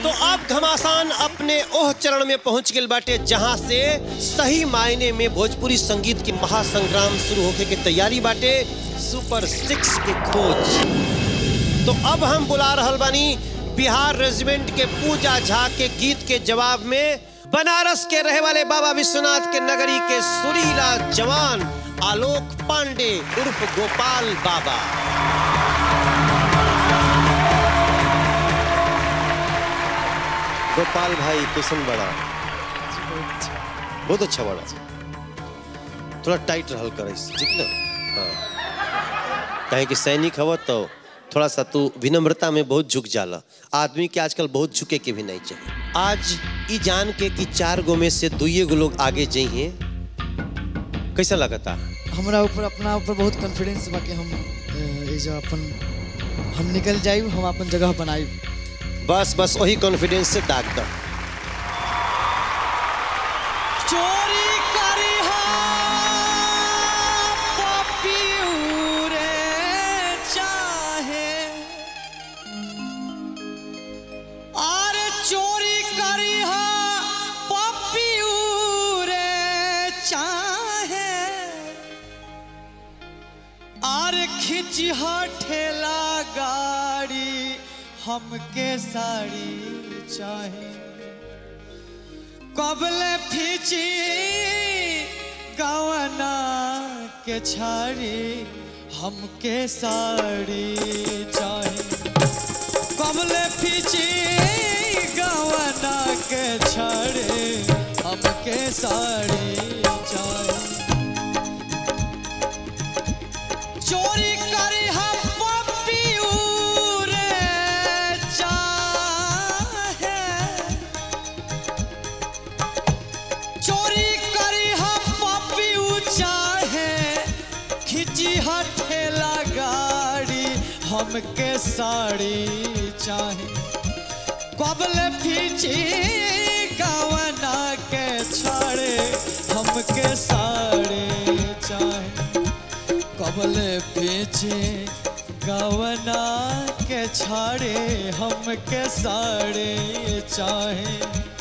तो अब घमासान अपने ओह चरण में पहुंच गए बाटे जहां से सही मायने में भोजपुरी संगीत की महासंग्राम शुरू होके के तैयारी बाटे सुपर सिक्स के खोज तो अब हम बुला रहल बानी बिहार रेजिमेंट के पूजा झा के गीत के जवाब में बनारस के रहे वाले बाबा विश्वनाथ के नगरी के सुरीला जवान आलोक पांडे उर्फ गोपाल बाबा गोपाल भाई कैसन बड़ा बहुत अच्छा बड़ा थोड़ा टाइट रहल कर ठीक ना हाँ कहे कि सैनिक हव तो थोड़ा सा तू विनम्रता में बहुत झुक जाला आदमी के आजकल बहुत झुके के भी नहीं चाहिए आज ई जान के कि चार गो में से दुइये गो लोग आगे जाइए कैसा लगता हमरा ऊपर अपना ऊपर बहुत कॉन्फिडेंस बा कि हम अ, ई जो अपन हम निकल जाइब हम अपन जगह बनाइब बस बस वही कॉन्फिडेंस से दाग दो चोरी करी पपियू रे चाहे अरे चोरी करी पपियू रे चाहे अरे खिची ठेला गाड़ी हमके साड़ी चाहे कबले फीची गवना के छाड़ी हमके साड़ी चाहे कबले फीची गवना के छाड़ी हमके साड़ी चाहे चोरी करी हम पपियू रे चाहे चोरी करी हम पपियू चाहे खिची हठेला गाड़ी हमके साड़ी चाहे कबले फीची गवना के छाड़े हमके साड़ी चाहे कबले पीछे गवना के छाड़े हमके साड़े चाहे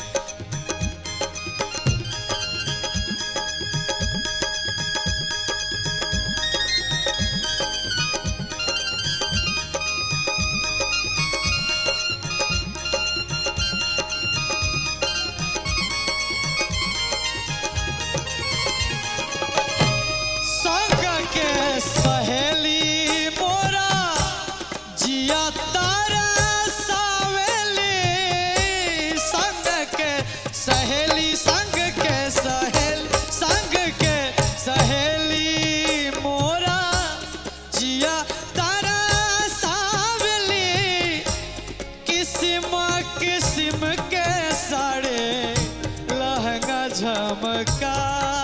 संग के सहेली मोरा जिया तारा सावेली संग के सहेली संग के सहेल संग के सहेली मोरा जिया तारा सावेली किस्म किस्म के साड़े लहंगा झमकावेले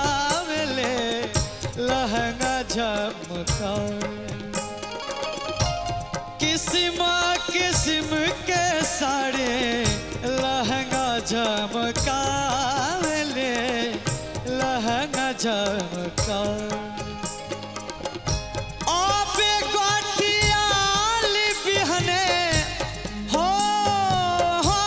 लहंगा झमका किस्म किस्म के साड़े लहंगा झमकावेले लहंगा झमका आबे गोटियाली बिहने हो हो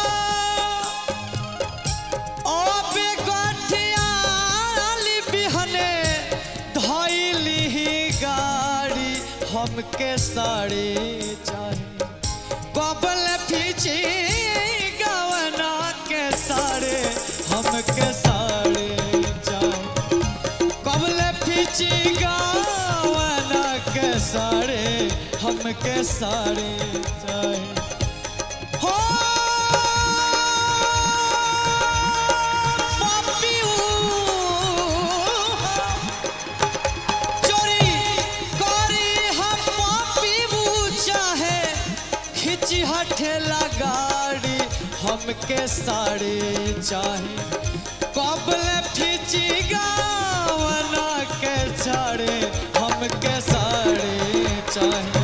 आबे गोटियाली बिहने धइली गाड़ी हमके साड़ी चाहे कबल फीची गवना के साड़े हमके साड़ी चाहे कबले फीची गावना के साड़े हमके साड़े चाहे हो पपियू, चोरी करी हम पपियू चाहे खिची हठेला गाड़ी हमके साड़ी चाहे कबले फीची गावना के छाड़े हमके साड़ी चाहे